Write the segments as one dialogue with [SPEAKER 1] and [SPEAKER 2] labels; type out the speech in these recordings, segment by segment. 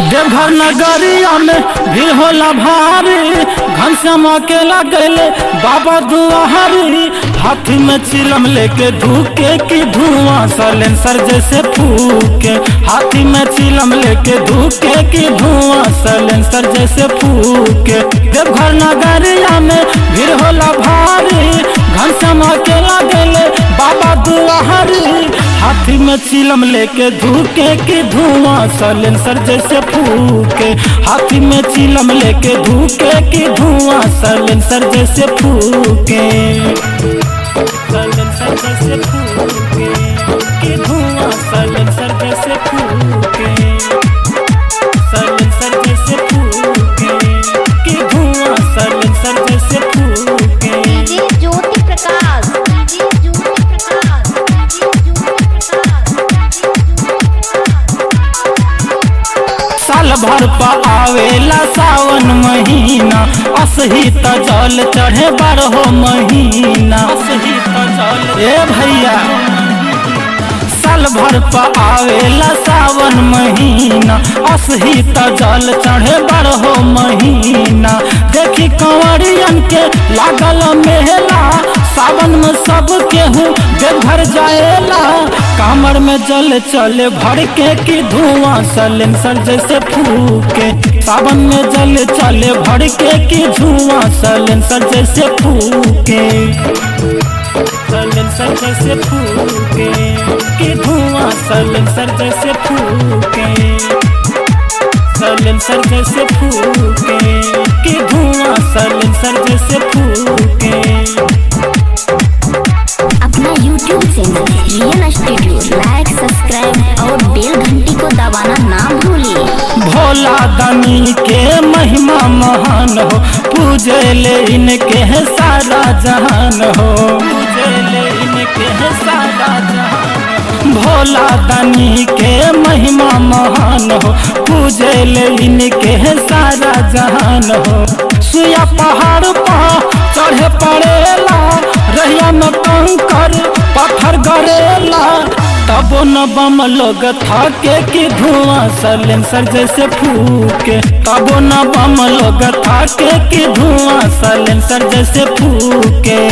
[SPEAKER 1] देवघर नगरिया में भीड़ होला भारी घनश्याम अकेला गैले बाबा दुआरी हाथी में चिलम लेके धूके की धुआं सलेंसर जैसे फूके हाथी में चिलम लेके धूके की धुआं सलेंसर जैसे फूके देवघर नगरिया में भीड़ होला भारी घनश्याम अकेला गैले बाबा दुआरी हाथी में चिलम लेके धूके की धुआं सलेंसर जैसे फूके हाथी में चिलम लेके धूके की धुआं सलेंसर जैसे फूके सलेंसर जैसे फूके की धुआं सलेंसर जैसे फूके सलेंसर जैसे फूके की धुआं सलेंसर जैसे फूके
[SPEAKER 2] DJ Jyoti Prakash DJ Jyoti Prakash DJ Jyoti Prakash
[SPEAKER 1] साल भर पर आवेला सावन महीना असही त जल चढ़े बारहो महीना असही त जल ए भैया साल भर पर आवेला सावन महीना असही त जल चढ़े बारहो महीना देखी कंवरियन के लागल मेला सावन में सब केहू देवघर जाएला कामर में जल चले भर के की धुआं सलेंसर जैसे फूके सावन में जल चले भर के की धुआं सलेंसर जैसे फूके सलेंसर जैसे फूके की धुआं सलेंसर जैसे फूके सलेंसर जैसे फूके की धुआं सलेंसर जैसे फूके
[SPEAKER 2] अपना YouTube channel real studio like subscribe और बेल घंटी को दबाना ना भूलिए
[SPEAKER 1] भोला दानी के महिमा महान हो पूजे ले इनके है सारा जहान हो पूजे ले इनके है सारा जहान भोला दानी के महिमा महान हो पूजे ले इनके है सारा जहान हो सुया पहाड़ पर चढ़े पड़ेला रहिया में कंकर पत्थर गड़ेला तबो न बम लोग थाके की धुआं सलेंसर जैसे फूके तबो न बम लोग थाके की धुआं सलेंसर जैसे फूके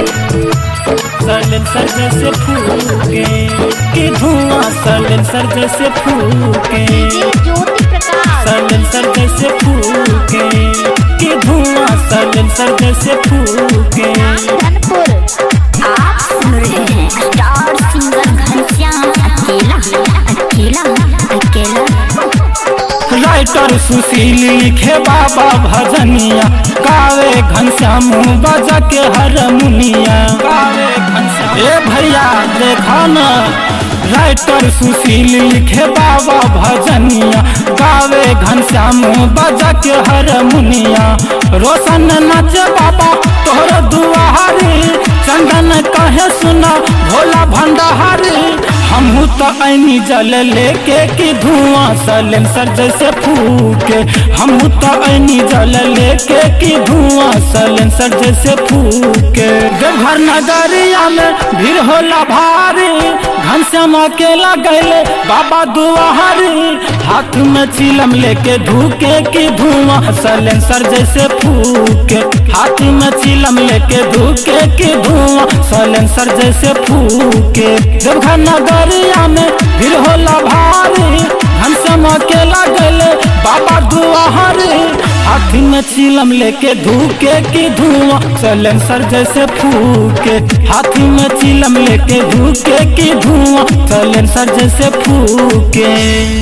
[SPEAKER 1] सलेंसर जैसे फूके की धुआं सलेंसर जैसे फूके
[SPEAKER 2] डीजे ज्योति प्रकाश
[SPEAKER 1] सलेंसर जैसे फूके की धुआं सलेंसर जैसे फूके
[SPEAKER 2] धनपुर आप सुन रहे हैं स्टार सिंगर घनश्याम अकेला अकेला अकेला
[SPEAKER 1] राइटर सुशील लिखे बाबा भजनिया गावे घनश्याम बजा के हरमुनिया गावे घनश्याम ए भैया देखा न राइटर सुशील लिखे बाबा भजनिया गावे घनश्याम बजा के हरमुनिया रोशन नाचे बाबा तोहर दुआरी चंदन कहे सुना भोला भंडारी हमहू तो ऐनी जल लेके की धुआं सलेंसर जैसे फूके हमहू तो ऐनी जल लेके की धुआं सलेंसर जैसे फूके देवघर नगरिया में भीड़ होला भारी घनश्याम अकेला गैले बाबा दुआरी हाथ में चिलम लेके धूके की धुआं सलेंसर जैसे फूके हाथ में चिलम लेके धूके की धुआं सलेंसर जैसे फूके देवघर नगरिया में भीड़ होला भारी घनश्याम अकेला गैले बाबा दुआरी हाथी में चिलम लेके धूके की धुआं सलेंसर जैसे फूके हाथी में चिलम लेके धूके की धुआं सलेंसर जैसे फूके